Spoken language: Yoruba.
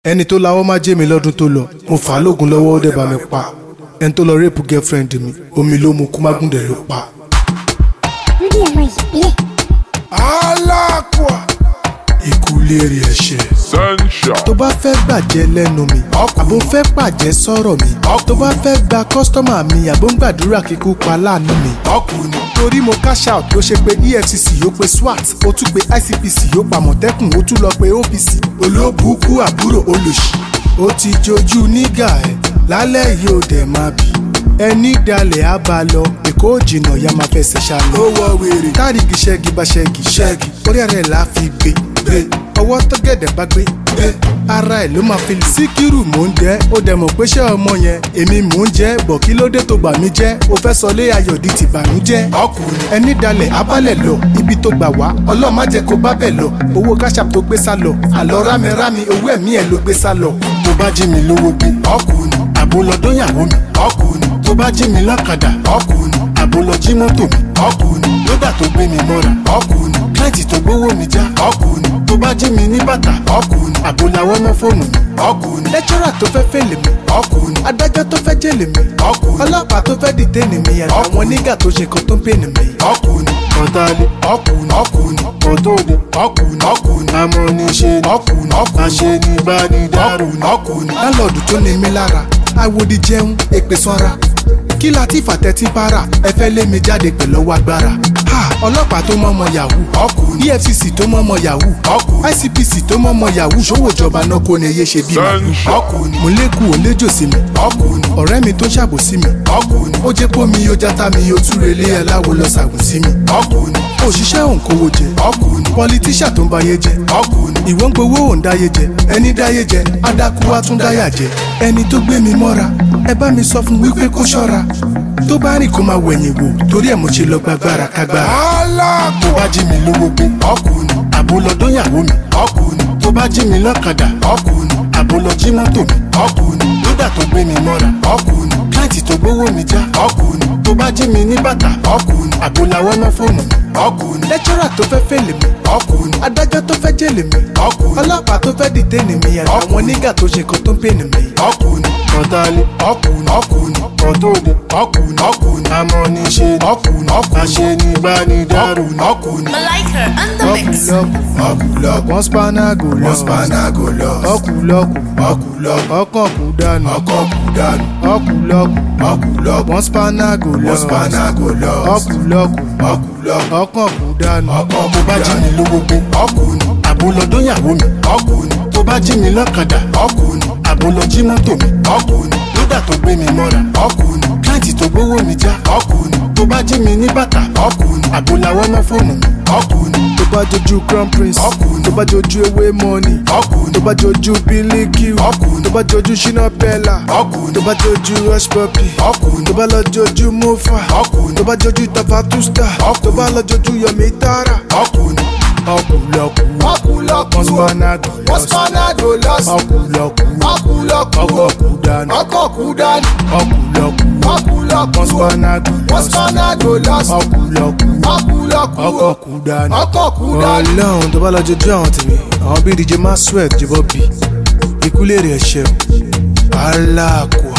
ẹni tó lawọ́ má jẹ́ mi lọ́dún tó lọ mo fà á lóògùn lọ́wọ́ ó dẹ̀ bá mi pa ẹni tó lọ rẹ́pù girlfriend mi omi ló mu kú mágùndẹ̀ ló pa. lórí ọmọ ìbílẹ̀ alákùá ikú léèrè ẹ̀ṣẹ̀. Sunshine. tó bá fẹ́ gbàjẹ́ lẹ́nu mi àbò fẹ́ pàjẹ́ sọ̀rọ̀ mi tó bá fẹ́ gba kọ́sítọ́mà mi àbò ń gbàdúrà kíkú pa láàánú mi. ọkùnrin torí mo cash out ló ṣe pé efcc yóò pe swat ó tún pe icpc yóò pa mọ̀tẹ́kùn ó tún lọ pe opc olóbùkú àbúrò olòṣì ó ti jojú nígà ẹ̀ lálẹ́ yìí ó dẹ̀ máa bì ẹni dalẹ̀ á bá lọ èkó jìnnà ya máa fẹsẹ̀ ṣàlọ́. ó wọ wèrè káàdìgì ṣẹ́gi bá ṣẹ́gi ṣẹ́gi orí ẹ̀rẹ̀ là á fi gbé gbé ọwọ́ tó gẹ̀dẹ̀ bá gbé gbé ara ẹ̀ ló máa fi lù. síkírù mò ń jẹ́ ó dẹ̀ mọ̀ pé ṣé ọmọ yẹn èmi mò ń jẹ́ bọ̀ kí ló dé tó gbà mí jẹ́ ó fẹ́ sọ lé ayọ̀dí ti bànújẹ́. ọkùnrin ẹni dalẹ̀ abálẹ̀ lọ ibi tó gbà wá ọlọ́ọ̀ má jẹ́ kó bá bẹ̀ lọ owó káṣáp tó gbé sá lọ àlọ́ rámirámi owó ẹ̀mí ẹ̀ ló gbé sá lọ. tó bá jí mi lówó gbé ọkùnrin àbólọ́dọ́yàwó mi ọkùnrin tó bá jí mi lọ́kadà ọkùnrin àbólọ́ jí mọ́tò mi ọkùnrin lódà tó gbé mi mọ́ra ọkùnrin kílẹ̀tì tó gbówó mi já ọkùnrin tó bá jí mi ní bàtà ọkùnrin àbólawọ́ mọ́ fóònù mi ọkùnrin lẹ́tírà tó fẹ́ fèlè mi ọkùnrin adájọ́ tó fẹ́ jèlè mi ọkùnrin ọlọ́pàá tó fẹ́ dìtẹ́nì mi àtàwọn nígà tó ṣe kan tó ń pènì mi ọkùnrin ọ̀tàlẹ̀ ọkùnrin ọkùnrin ọ̀tọ́dẹ ọkùnrin ọkùnrin amọ̀niṣe ọkùnrin ọkùnrin aṣẹ́nigbánidárò ọkùnrin lálọ́ọ̀dù tó ní mi lára àwòdì jẹun èpè sanra kí la ti fàtẹ́tí para ẹ fẹ́ lé mi jáde pẹ̀lú ọwọ́ agbára ha ọlọ́pàá tó mọ́ ọmọ yahoo ọkùnrin efcc tó mọ́ ọmọ yahoo ọkùnrin icpc tó mọ́ ọmọ yahoo ṣòwò ìjọba náà kò ní iye ṣe bí màlúù ọkùnrin mo lékù ó léjò sí mi ọkùnrin ọ̀rẹ́ mi tó ṣàbòsí mi ọkùnrin ó jẹ́ pómi ó játa mi ó túre lé aláwo lọ ṣàgùn sí mi ọkùnrin òṣìṣẹ́ òǹkówó jẹ ọkùnrin pọlitíṣà tó ń bayé jẹ ọkùnrin ìwọ́n gbowó òǹdáyé jẹ ẹni dáyé jẹ adákú wá tún dáyà jẹ ẹni tó gbé mi mọ́ra ẹ bá mi sọ fún wípé kó ṣọ́ra tó bá rìn kó máa wẹ̀yìn wò torí ẹ̀ mo ṣe lọ gbàgbára kágbára. tó bá jí mi lówó gbé ọkùnrin àbólọ́dọ́yàwó mi ọkùnrin tó bá jí mi lọ́kadà ọkùnrin àbólọ́ jí mọ́tò mi ọkùnrin lódà tó gbé mi mọ́ra ọkùnrin kílẹ̀tì tó gbówó mi já ọkùnrin tó bá jí mi ní bàtà ọkùnrin àbólawọ́ mọ́ fóònù mi ọkùnrin lẹ́tírà tó fẹ́ fèlè mi ọkùnrin adájọ́ tó fẹ́ jèlè mi ọkùnrin ọlọ́pàá tó fẹ́ dìtẹ́nì mi àtàwọn nígà tó ṣe kan tó ń pènì mi ọkùnrin ọ̀tàlẹ̀ ọkùnrin ọkùnrin ọ̀tọ́dẹ ọkùnrin ọkùnrin amọ̀niṣe ọkùnrin ọkùnrin aṣẹ́nigbánidárò ọkùnrin. Malika and the mix. ọkùlọkù wọn spanago lọ wọn spanago lọ ọkùlọkù ọkùlọkù ọkàn kú dànù ọkàn kú dànù ọkùlọkù ọkùlọkù wọn spanago lọ wọn spanago lọ ọkùlọkù ọkùlọkù ọkàn kú dànù ọkàn kú tó bá jí mi lówó gbé ọkùnrin àbólọ́dọ́yàwó mi ọkùnrin tó bá jí mi lọ́kadà ọkùnrin àbólọ́ jí mọ́tò mi ọkùnrin lódà tó gbé mi mọ́ra ọkùnrin kílẹ̀tì tó gbówó mi já ọkùnrin tó bá jí mi ní bàtà ọkùnrin àbólawọ́ mọ́ fóònù mi ọkùnrin tó bá jojú crown prince Ọkùnrin. tó bá jojú ewé money ọkùnrin tó bá jojú bílíkì Ọkùnrin. tó bá jojú ṣínà bẹ́là Ọkùnrin. tó bá jojú rush puppy Ọkùnrin. tó bá lọ jojú mofa Ọkùnrin. tó bá jojú tafatusta Ọkùnrin. tó bá lọ jojú yomi tara ọkùnrin ọkùlọkù ọkùlọkù wọn spanago wọ́n spanago lọ́sùn ọkùlọkù ọkùlọkù ọkọ̀kù dànù ọkọ̀kù dání ọkùlọkù ọkùlọkù wọn spanago wọ́n spanago lọ́sùn ọkùlọkù ọkùlọkù ọkọ̀kù dànù ọkọ̀kù dání. ọlọ́run tó bá lọ jojú àwọn tèmi àwọn bíi dj maswell jẹ́bọ́ bí ikú lè rí ẹ̀ṣẹ̀ o aláàkúà.